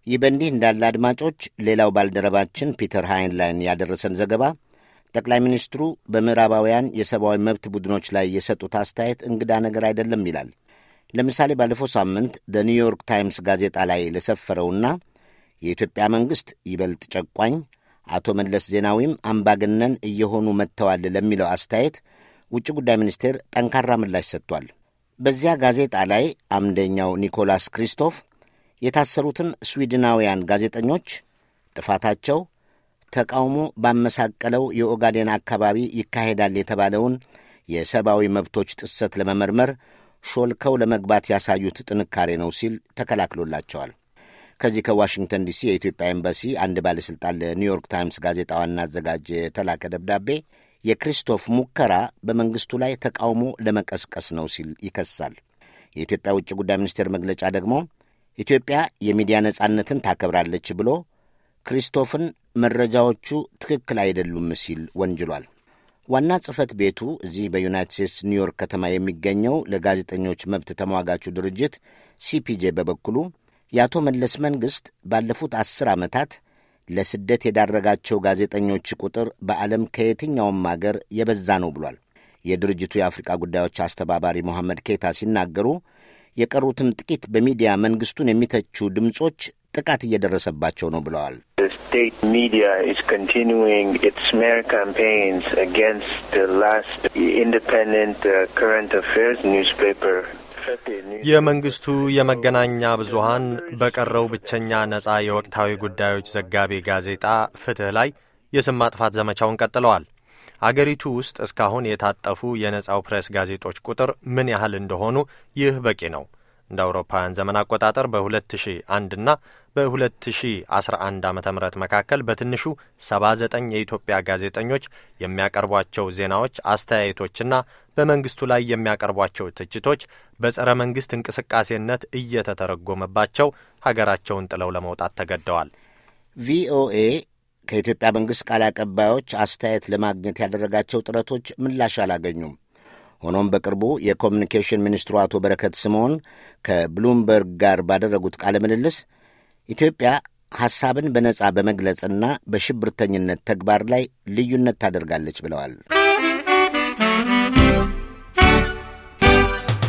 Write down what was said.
ይህ በእንዲህ እንዳለ አድማጮች፣ ሌላው ባልደረባችን ፒተር ሃይንላይን ያደረሰን ዘገባ ጠቅላይ ሚኒስትሩ በምዕራባውያን የሰብአዊ መብት ቡድኖች ላይ የሰጡት አስተያየት እንግዳ ነገር አይደለም ይላል። ለምሳሌ ባለፈው ሳምንት ደ ኒውዮርክ ታይምስ ጋዜጣ ላይ ለሰፈረውና የኢትዮጵያ መንግሥት ይበልጥ ጨቋኝ፣ አቶ መለስ ዜናዊም አምባገነን እየሆኑ መጥተዋል ለሚለው አስተያየት ውጭ ጉዳይ ሚኒስቴር ጠንካራ ምላሽ ሰጥቷል። በዚያ ጋዜጣ ላይ አምደኛው ኒኮላስ ክሪስቶፍ የታሰሩትን ስዊድናውያን ጋዜጠኞች ጥፋታቸው ተቃውሞ ባመሳቀለው የኦጋዴን አካባቢ ይካሄዳል የተባለውን የሰብአዊ መብቶች ጥሰት ለመመርመር ሾልከው ለመግባት ያሳዩት ጥንካሬ ነው ሲል ተከላክሎላቸዋል። ከዚህ ከዋሽንግተን ዲሲ የኢትዮጵያ ኤምባሲ አንድ ባለሥልጣን ለኒውዮርክ ታይምስ ጋዜጣ ዋና አዘጋጅ የተላከ ደብዳቤ የክሪስቶፍ ሙከራ በመንግሥቱ ላይ ተቃውሞ ለመቀስቀስ ነው ሲል ይከሳል። የኢትዮጵያ ውጭ ጉዳይ ሚኒስቴር መግለጫ ደግሞ ኢትዮጵያ የሚዲያ ነጻነትን ታከብራለች ብሎ ክሪስቶፍን መረጃዎቹ ትክክል አይደሉም ሲል ወንጅሏል። ዋና ጽሕፈት ቤቱ እዚህ በዩናይትድ ስቴትስ ኒውዮርክ ከተማ የሚገኘው ለጋዜጠኞች መብት ተሟጋቹ ድርጅት ሲፒጄ በበኩሉ የአቶ መለስ መንግሥት ባለፉት አስር ዓመታት ለስደት የዳረጋቸው ጋዜጠኞች ቁጥር በዓለም ከየትኛውም አገር የበዛ ነው ብሏል። የድርጅቱ የአፍሪቃ ጉዳዮች አስተባባሪ ሞሐመድ ኬታ ሲናገሩ የቀሩትም ጥቂት በሚዲያ መንግሥቱን የሚተቹ ድምፆች ጥቃት እየደረሰባቸው ነው ብለዋል። state media is continuing its smear campaigns against the last independent uh, current affairs newspaper. የመንግስቱ የመገናኛ ብዙሃን በቀረው ብቸኛ ነጻ የወቅታዊ ጉዳዮች ዘጋቢ ጋዜጣ ፍትህ ላይ የስም ማጥፋት ዘመቻውን ቀጥለዋል። አገሪቱ ውስጥ እስካሁን የታጠፉ የነጻው ፕሬስ ጋዜጦች ቁጥር ምን ያህል እንደሆኑ ይህ በቂ ነው። እንደ አውሮፓውያን ዘመን አቆጣጠር በ2001 እና በ2011 ዓ ም መካከል በትንሹ 79 የኢትዮጵያ ጋዜጠኞች የሚያቀርቧቸው ዜናዎች፣ አስተያየቶችና በመንግስቱ ላይ የሚያቀርቧቸው ትችቶች በጸረ መንግስት እንቅስቃሴነት እየተተረጎመባቸው ሀገራቸውን ጥለው ለመውጣት ተገደዋል። ቪኦኤ ከኢትዮጵያ መንግሥት ቃል አቀባዮች አስተያየት ለማግኘት ያደረጋቸው ጥረቶች ምላሽ አላገኙም። ሆኖም በቅርቡ የኮሚኒኬሽን ሚኒስትሩ አቶ በረከት ስምዖን ከብሉምበርግ ጋር ባደረጉት ቃለ ምልልስ ኢትዮጵያ ሐሳብን በነጻ በመግለጽና በሽብርተኝነት ተግባር ላይ ልዩነት ታደርጋለች ብለዋል።